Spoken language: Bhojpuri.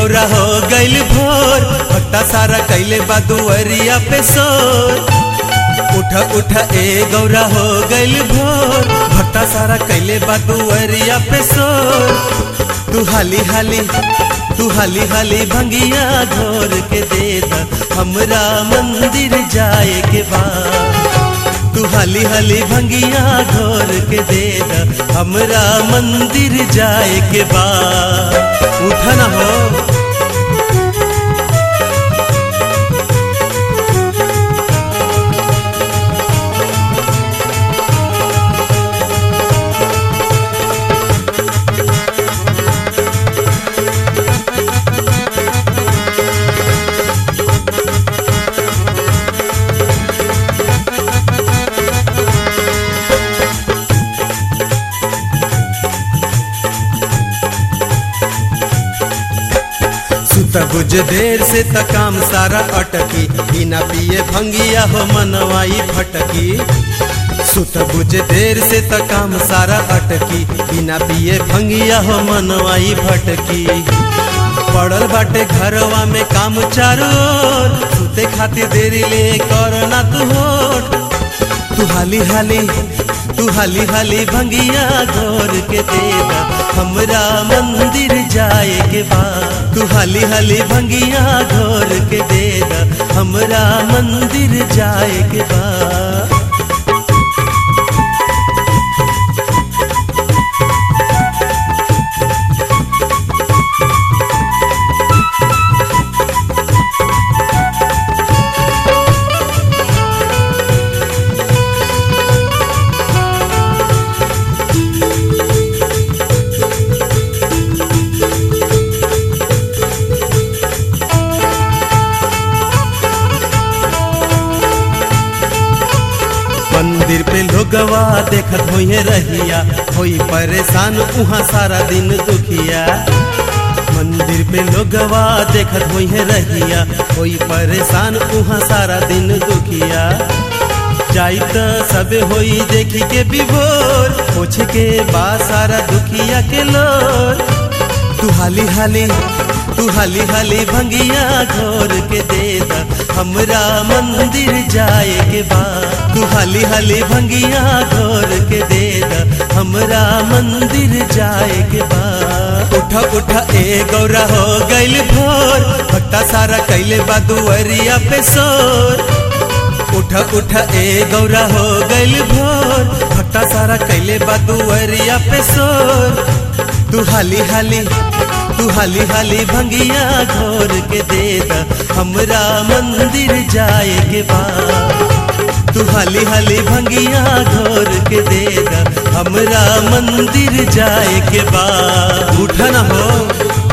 गौरा हो गइल भोर भट्टा सारा कैले बा दुअरिया पे सोर उठ उठ ए गौरा हो गइल भोर भट्टा सारा कैले बा दुअरिया पे सोर तू हाली हाली तू हाली हाली भंगिया घोर के दे द हमरा मंदिर जाए के बाद तू हाली हाली भंगिया घोर के दे द हमरा मंदिर जाए के बाद उठा ना हो सुत बुझ देर से त काम सारा अटकी बिना पिए भंगिया हो मनवाई फटकी सुत बुझ देर से त काम सारा अटकी बिना पिए भंगिया हो मनवाई भटकी पड़ल बाटे घरवा में काम चारो ओर, सुते खातिर देरी ले करना तू होठ तू हाली हाली तू हाली हाली भंगिया घोर के देदा हमरा मंदिर जाए के बाद तू हाली हाली भंगिया घोर के देदा हमरा मंदिर जाए के बाद मंदिर पे लोगवा देखत होइए रहिया होई परेशान उहाँ सारा दिन दुखिया मंदिर पे लोगवा देखत होइए रहिया होई परेशान उहाँ सारा दिन दुखिया जाई त सबे होई देखी के विभोर पूछ के बा सारा दुखिया के लोर तू हाली हाली तू हाली हाली भंगिया घोर के दे दा हमरा मंदिर जाए के बाद तू हाली हाली भंगिया घोर के दे दा हमरा मंदिर जाए के बाद उठा उठा ए गौरा हो गइल भोर भट्टा सारा कैले बा दुअरिया पे सोर उठा उठा ए गौरा हो गइल भोर भट्टा सारा कैले बा दुअरिया पे सोर तू हाली हाली तू हाली हाली भंगिया घोर के दे दा हमरा मंदिर जाए के बाद तू हाली हाली भंगिया घोर के दे दा हमरा मंदिर जाए के बाद उठा ना हो